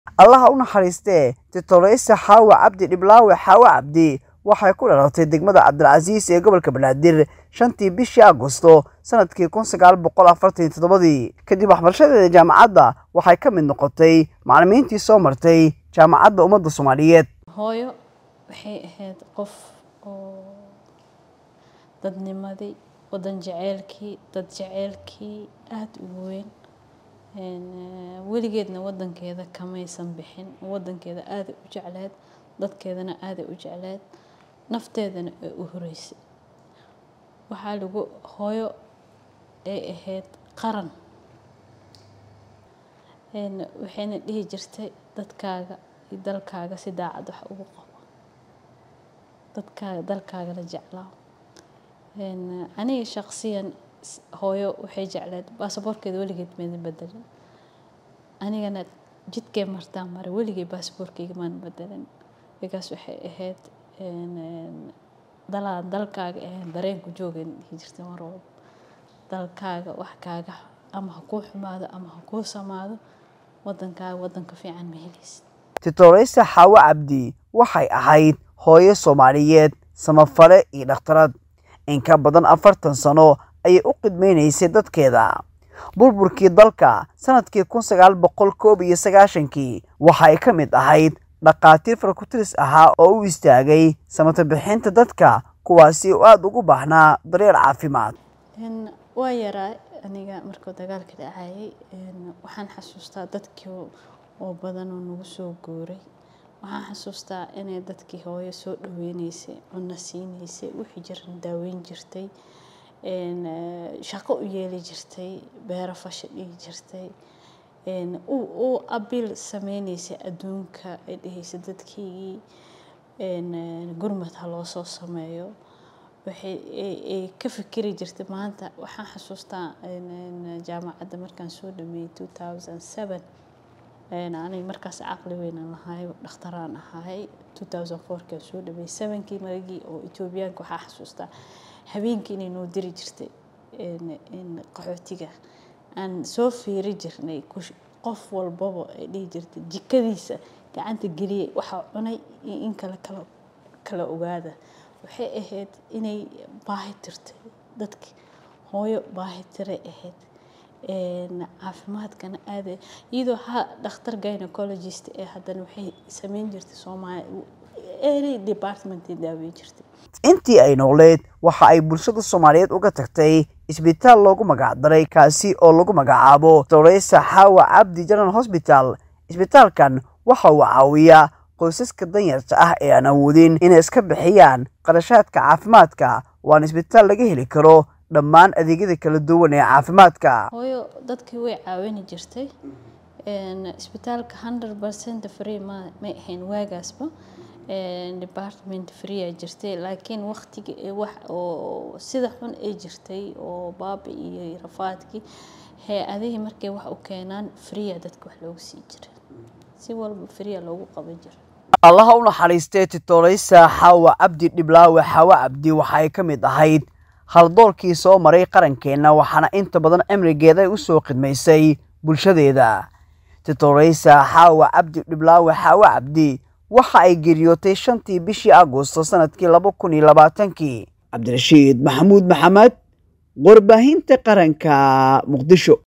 allaha u naxariistee titoreysa xaawa cabdi dhiblaawe xaawa cabdi waxay ku dhalatay degmada cabdilcasiis ee gobolka banaadir shantii bishii agosto sanadkii kun sagaal boqol afartan iyo toddobadii kadib waxbarashadeeda jaamacadda waxay ka mid noqotay macallimiintii soo martay jaamacadda ummadda soomaaliyeed hooyo waxay ahayd qof oo dadnimadii wadan jaceylkii dad jaceylkii aada ugu weyn weligeedna wadankeeda kamaysan bixin wadankeeda aaday u jecleed dadkeedana aaday u jecleed nafteedana ay u horeysay waxaa lagu hooyo ay ahayd qaran waxayna dhihi jirtay dadkaaga iyo dalkaaga si daacad wax ugu qabo dadkaaga dalkaaga la jeclaa aniga shaqsiyan hooyo waxay jecleed baasaboorkeeda weligeed mayna bedelin anigana jidkee martaan mara weligay baasaboorkeyga maan bedelin bikaas waxay ahayd dalaan dalkaaga ahayn dareenku joogayna dhihi jirtay mar walba dalkaaga wax kaaga ama ha kuu xumaado ama ha kuu samaado wadankaaga wadanka fiican ma helaysid titoreysa xaawo cabdi waxay ahayd hooyo soomaaliyeed samafale iyo dhakhtarad in ka badan afartan sano ayay u qidmaynaysay dadkeeda burburkii dalka sanadkii kun sagaal boqol koob iyo sagaashankii waxay ka mid ahayd dhakhaatiir farkutiris ahaa oo u istaagay samata bixinta dadka kuwaasi oo aada ugu baahnaa daryeel caafimaad waa yaraa aniga markuu dagaalka dhacayay waxaan xasuustaa dadkii oo badan oo nagu soo guuray waxaan xasuustaa inay dadkii hooyo soo dhaweyneysay cunno siineysay wixii jiran daaweyn jirtay shaqo u yeeli jirtay beero fasha dhihi jirtay u abiil sameyneysay adduunka ay dhehaysa dadkeygii gurmad ha loo soo sameeyo waxay ka fikiri jirtay maanta waxaan xasuustaa jaamacadda markaan soo dhameeyey two thousand seven aniga markaas caqli weynan lahay dhakhtaraan ahay two thousand fourkaan soo dhameeyey sevenkii maragii oo etoobiyaanka waxaa xasuustaa habeenkii inay noo diri jirtay qaxootiga aan soo fiiri jirnay qof walbaba ay dhihi jirtay jikadiisa gacanta geliyay waxaa cunay iyo in kale kala kala ogaada waxay ahayd inay baahi tirtay dadki hooyo baahi tiray ahayd caafimaadkana aada iyadoo ha dhakhtar gynecologist ee haddana waxay sameyn jirtay soomaali ery departmentay daaweyn jirtay intii ay noqleed waxa ay bulshada soomaaliyeed uga tagtay isbitaal loogu magacdaray kaasi oo lagu magacaabo toreysa xaawa cabdi general hosbital isbitaalkan waxa uu caawiyaa qoysaska danyarta ah ee aan awoodin inay iska bixiyaan qarashaadka caafimaadka waana isbitaal laga heli karo dhammaan adeegyada kala duwan ee caafimaadka hooyo dadkii way caawini jirtay isbitaalka hundred percent free ma may ahayn waagaasba department free jirtay laakiin waqtiga wax oo sida xun ay jirtay oo baabi iyo rafaadkii hay-adihii markay wax u keenaan freea dadka wax loogu sii jiray si walba freea loogu qaban jiray allaha u naxariistee titoreysa xaawa cabdi dhiblaawe xaawa cabdi waxay ka mid ahayd haldoorkii soo maray qarankeenna waxaana inta badan cimrigeeda ay u soo khidmaysay bulshadeeda titoreysa xaawa cabdi dhiblaawe xaawa cabdi waxa ay geeriyootay shantii bishii agosto sanadkii laba kun iyo labaatankii cabdirashiid maxamuud maxamed warbaahinta qaranka muqdisho